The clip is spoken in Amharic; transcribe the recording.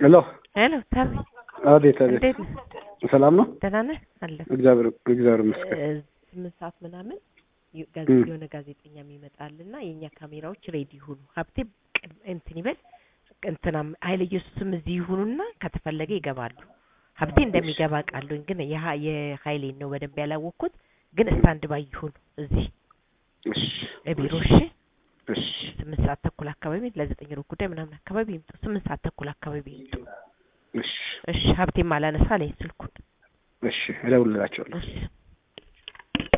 ሄሎ ሄሎ ታቢ አቤት አቤት እንዴት ነህ? ሰላም ነው ደህና ነህ? አለ እግዚአብሔር እግዚአብሔር ይመስገን እ፣ ስምንት ሰዓት ምናምን የ- ጋዜ- እም። የሆነ ጋዜጠኛም ይመጣልና የእኛ ካሜራዎች ሬዲ ይሁኑ። ሀብቴ ቅድ- እንትን ይበል እንትናም ኃይለ ኢየሱስም እዚህ ይሁኑና ከተፈለገ ይገባሉ። ሀብቴ እንደሚገባ ቃሉኝ ግን የሀ- የሀይሌን ነው በደንብ ያላወቅኩት። ግን ስታንድ ባይ ይሁኑ እዚህ እሺ ቢሮ እሺ። እሺ ስምንት ሰዓት ተኩል አካባቢ ለዘጠኝ ሩብ ጉዳይ ምናምን አካባቢ ይምጡ። ስምንት ሰዓት ተኩል አካባቢ ይምጡ። እሺ እሺ ሀብቴም አላነሳ አለኝ ስልኩን። እሺ እደውልላቸዋለሁ እሺ